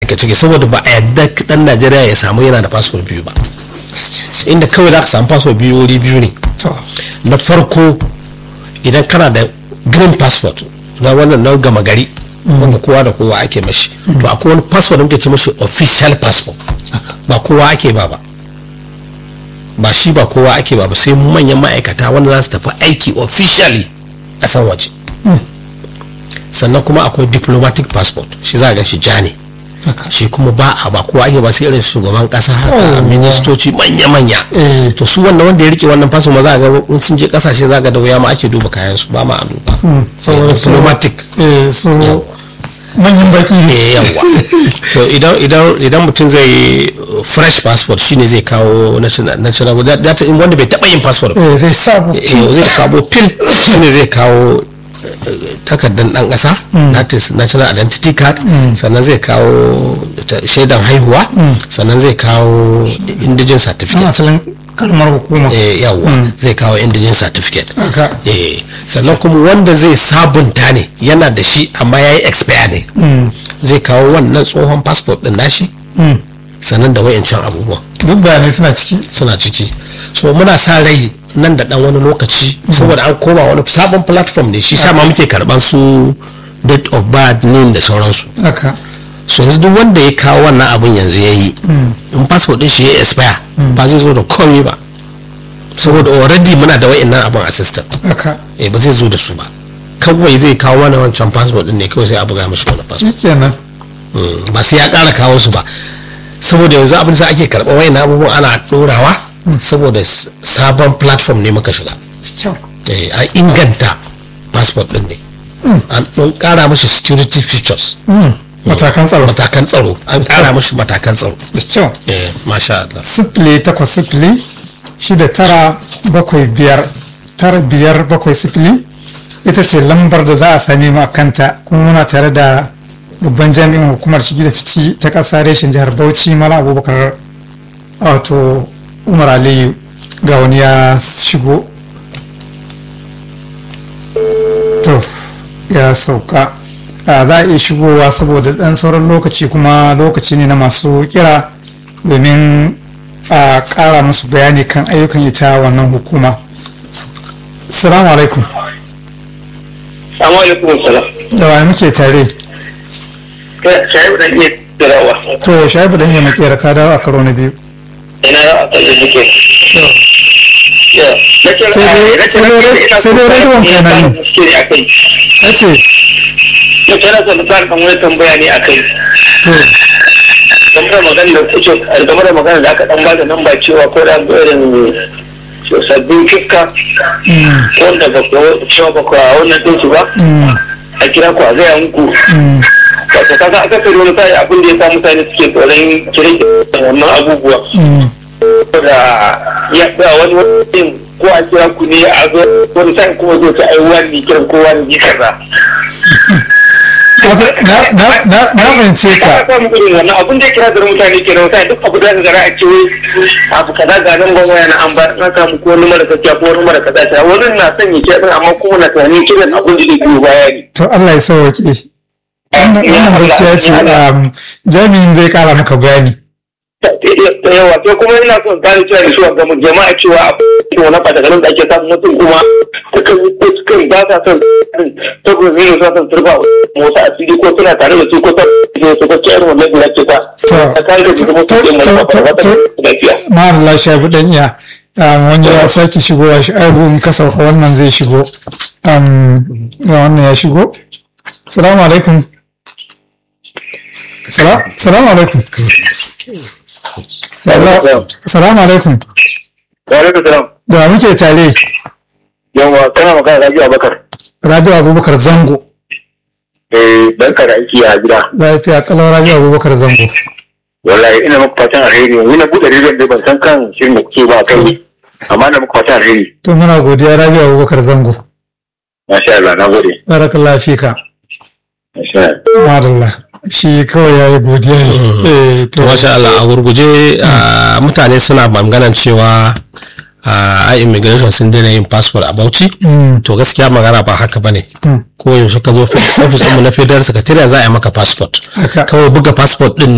ka ciki saboda ba a yadda dan najeriya ya samu yana da passport biyu ba inda kawai za ka samu passport biyu wuri biyu ne to na farko idan kana da green passport na wannan na gama gari wanda kowa da kowa ake mashi to akwai wani passport da muke ce mashi official passport ba kowa ake ba ba ba shi ba kowa ake ba ba sai manyan ma'aikata wanda za su tafi aiki officially a san waje sannan kuma akwai diplomatic passport shi za a ga shi ja ne haka shi kuma ba a ba kowa ake ba sai irin shugaban kasa haka Oh. ministoci manya-manya Eh. to su wannan wanda ya rike wannan faso ma za a ga in sun je kasashe za ga da wuya ma ake duba kayan su ba ma a duba saboda su- diplomatic eh su Yawa. manyan baki ne eh yawa to idan idan idan mutum zai yi uh, fresh passport shine zai kawo national national da da- in wanda bai taba yin passport ba eh zai sabu eh, zai sabo pin shine zai kawo eh, takardar dan kasa that is national identity card sannan zai kawo ta- shaidan haihuwa sannan zai kawo indigen an certificate asalin kalmar hukuma eh yawa zai kawo indigen certificate haka eh sannan kuma wanda zai sabunta ne yana da shi amma ya yi expire ne Mm. zai kawo wannan tsohon passport din nashi Mm. sannan da wayancan abubuwan duk bayanai suna ciki suna ciki so muna sa rai nan da dan wani lokaci saboda an koma wani sabon platform ne shi sa ma muke karban su date of birth name da sauransu haka so yanzu duk wanda ya kawo wannan abun yanzu ya yi in passport din shi ya expire ba zai zo da komai ba saboda already muna da wayannan abun a system haka eh ba zai zo da su ba kawai zai kawo mana wancan passport din ne kawai sai a buga mashi wani passport shi kenan Mm, ba sai ya ƙara kawo su ba saboda yanzu abin da ake karɓar wayan abubuwan ana ɗorawa saboda s- sabon platform ne muka shiga kyau Eh, an inganta passport din ne an ɗan ƙara mashi security features Mm. matakan tsaro matakan tsaro an ƙara mashi matakan tsaro da kyau Eh, masha Allah sifili takwas sifili shida tara bakwai biyar tara biyar bakwai sifili ita ce lambar da za a same mu a kanta kuma muna tare da babban jami'in hukumar shigi da fici ta ƙasa reshen jihar bauchi mala abubakar wato umar aliyu ga wani ya shigo to ya sauka a za a iya shigowa saboda ɗan sauran lokaci kuma lokaci ne na masu kira domin a ƙara musu bayani kan ayyukan ita wannan hukuma salamu alaikum Assalamu alaikum salam. da wani muke tare Shayi da iya tirawa. to shaibu dan ya muke raka dawo a karo na biyu Ina da aka yi muke. Sai dai- sai dai- sai dai rediyon kai na yi. Na ya ce kira son fara kan wani tambaya ne a kai. to Game da magana da kuke game da magana da aka dan ba da nan ba cewa ko da irin sabbin kikka mm, wanda ba ku cewa ba ku a wannan din su ba mm, a kira ku a gaya muku. mm, Wato kaga aka kai wani sai abin da ya sa mutane suke tsoron kire wannan abubuwa. mm, da ya da wani wani ko a kira ku ne a zo wani sai kuma zo ta ai wani kiran ko wani kaza na na- na- na fahimce ka ka samu irin wannan abun da ya kira da mutane kenan sai duk abu da ka gara a ce wai abu kaza ga nan ban waya na an ba na samu ko wani mara gaskiya ko wani mara kaza ta wani na son ya kira amma kuma na tunanin kiran abun da zai biyo baya ne to Allah ya sauwaƙe wannan wannan gaskiya ce um, jami'in zai kara maka bayani da yawa sai kuma ina son gane cewa da shuwa gamu jama'a cewa a cikin wani fadagarin da ake samun mutum kuma sukan yi ko sukan ba sa son saboda zai yi sa son turba motsa a fili ko suna tare da su ko sa su ko ciyar wannan da ake sa a kan da jikin mutum ɗin mai kafa wata lafiya. ma'an Allah shaibu dan iya um, wani ya sake shigowa shi aibu in ka sauka wannan zai shigo um, ga wannan ya shigo salamu alaikum Sala- salamu alaikum salamu alaikum Wa alaikum salam. da muke tare Yawa kana magana da Rabi'u Abubakar. rabiu abubakar zango Eh barka da aiki a gida. lafiya kalau rabiu abubakar zango Wallahi ina muku fatan alheri. Ni na buɗe rediyon da ban san kan shirin da kuke ba kai. Amma na muku fatan alheri. to muna godiya rabiu abubakar zango Masha Allah na gode. barakallahu fika Masha Allah. madalla shi kawai ya yi godiya ne eh to masha Allah a gurguje ah, mutane suna maganan cewa a immigration sun daina yin passport a Bauchi Mm, to gaskiya magana ba haka bane mm, ko yaushe ka zo ofis mu na federal secretariat za a yi maka passport haka kawai buga passport din